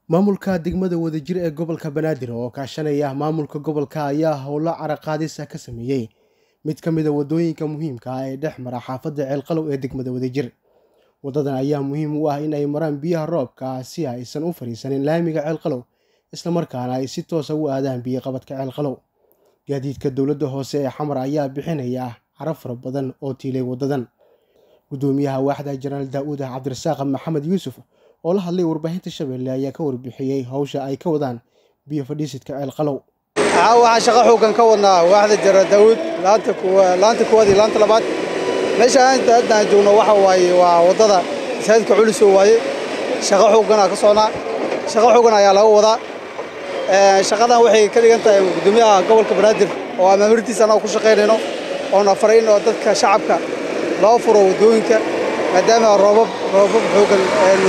maamulka degmada wadajir ee gobolka banaadir oo kaashanaya maamulka gobolka ayaa howlo caraqaadisa ka sameeyey mid ka mida wadooyinka muhiimka ah ee dhex mara xaafadda ceelqalow ee degmada wadajir wadadan ayaa muhiim u ah in ay maraan biyaha roobka si aysan u fadhiisanin laamiga ceelqalow islamarkaana ay si toosa u aadaan biyoqabadka ceelqalow gaadiidka dowladda hoose ee xamar ayaa bixinaya carab fara badan oo tiilay wadadan gudoomiyaha waaxda jenaraal daa-uud ah cabdirasaaq maxamed yuusuf oo la hadlay warbaahinta shabeelle ayaa ka warbixiyey hawsha ay ka wadaan biyo fadhiisidka ceelqalow waxaan shaqo xoogan ka wadnaa waaxda jenaraal daawuud laanta kuwaad iyo laanta labaad meesha haddaan joogno waxa waaye waa waddada masaajidka culiso waaye shaqo xooganaa ka socnaa shaqo xoogan ayaa laga wadaa shaqadan waxay ka dhigan tahay gudoomiyaha gobolka banaadir oo amaamirtiisa annaga ku shaqaynayno oona faray in oo dadka shacabka loo furo waddooyinka maadaama roobab roobab xoogan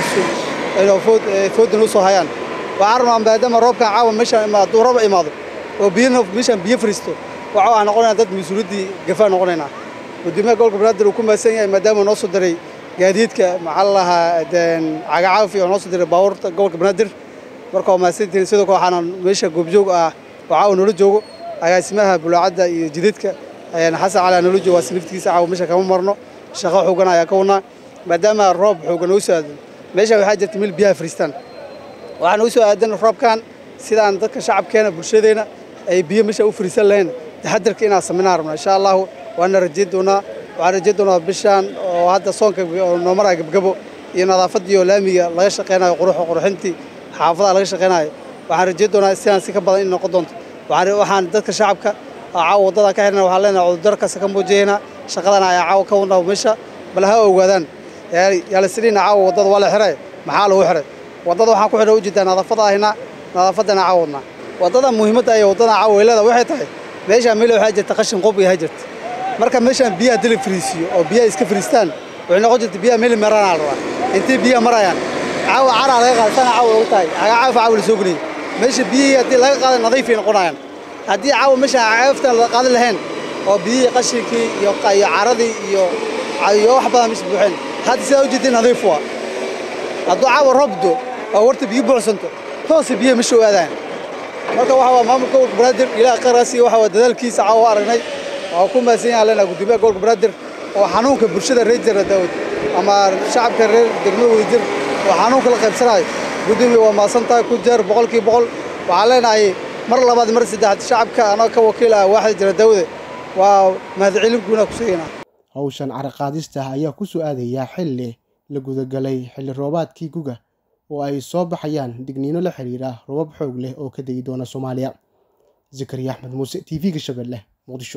foodda noo soo hayaan waxaan rabnaa maadaama roobkan caawa meeshaan imaado hadduu roob imaado oo biyana meeshaan biyo fariisto waxa aan noqonaynaa dad mas-uuliyaddii gafaa noqonaynaa gudoomiyaha gobolka banaadir uu ku mahadsan yahay maadaama noo soo diray gaadiidka maxaa la lahaa cagacaafi oo noo soo diray baabuurta gobolka banaadir marka waa mahadsantihiin sidoo kale waxaana meesha goobjoog ah oo caawa noola joogo agaasimaha bulaacadda iyo jididka xasan cali noola joogo waa siniftigiisa caawa meesha kama marno shaqo xoogan ayaa ka wadnaa maadaama roob xoogan noo soo aado meesha waxaa jirta meel biyaha fariistaan waxaa noo soo aadan roobkan sidaan dadka shacabkeena bulshadeena ay biyo meesha u fariisan lahayn taxadarka inaan samaynaan rabnaa insha allahu waana rajayn doonaa waxaan rajayn doonaa bishaan oo hadda soonka noo maraya gabgabo iyo nadaafaddii oo laamiga laga shaqaynayo quruxo qurxintii xaafadaha laga shaqaynayo waxaan rajayn doonaa sidaan si ka badan in noqon doonto waxaan dadka shacabka caawa waddada ka xirna waxaan leenahay cudurdarkaas ka muujiyaynaa shaqadan ayaa caawa ka wadnaa meesha bal ha ogaadaan yaalasiniina caawa waddada waa la xiray maxaa lagu xiray waddada waxaan ku xidha ujeedaa nadaafadda ahaynaa nadaafaddana caawa wadnaa waddada muhiimadda iyo waddada caawa weylada waxay tahay meeshaan meel waxaa jirta qashin qob iyo ha jirta marka meeshaan biyaha dili fariisiyo oo biyaha iska fariistaan waxay noqon jirta biyaha meel maraanaa la rabaa intii biyaha marayaan caawa caraa laga qaada sana caawa ugu tahay cagacaafa caawa la soo geliyay meesha biyihii haddii laga qaada nadiifay noqonayaan haddii caawa meeshaan cagaaftan la qaadan lahayn oo biyihii qashinkii iyo caradii iyo iyo wax badan meesha buuxeen hadda sidaa ujeedin nadiif waa hadduu caawa roobdo oo warta biyo buuxsanto toosa biyaha meesha u aadaan marka waxa waa maamulka gobolka banaadir ilaah qarkaas iyo waxa waa dadaalkiisa caawa aragnay waa ku mahadsan yahay leenahay gudoomiyaha gobolka banaadir oo xanuunka bulshada reer jara daawad ama shacabka reer degmada wadajir oo xanuunka la qaybsanayo gudoomiya waa mahadsan tahay ku jeer boqolkiiba boqol waxaan leenahay mar labaad mar saddexaad shacabka annaga ka wakiil ah waaxda jara daawade waa mahadcelin guuna ku sheegaynaa hawshan caraqaadista ayaa ku soo aadayaa xilli la gudagalay xilli roobaadkii guga oo ay soo baxayaan digniino la xiriira roobab xoog leh oo ka degi doona soomaaliya zakariya axmed muuse t v-ga shabeelle muqdisho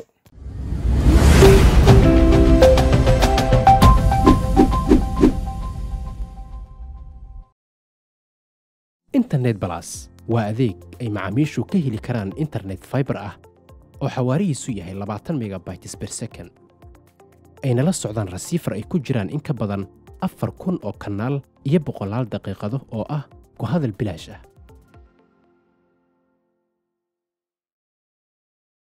internet balas waa adeeg ay macaamiishu ka heli karaan internet faibar ah oo xawaarihiisu yahay labaatan megabytes ber second ayna la socdaan rasiifar ay ku jiraan in ka badan afar kun oo kanaal iyo boqolaal daqiiqado oo ah ku hadal bilaash ah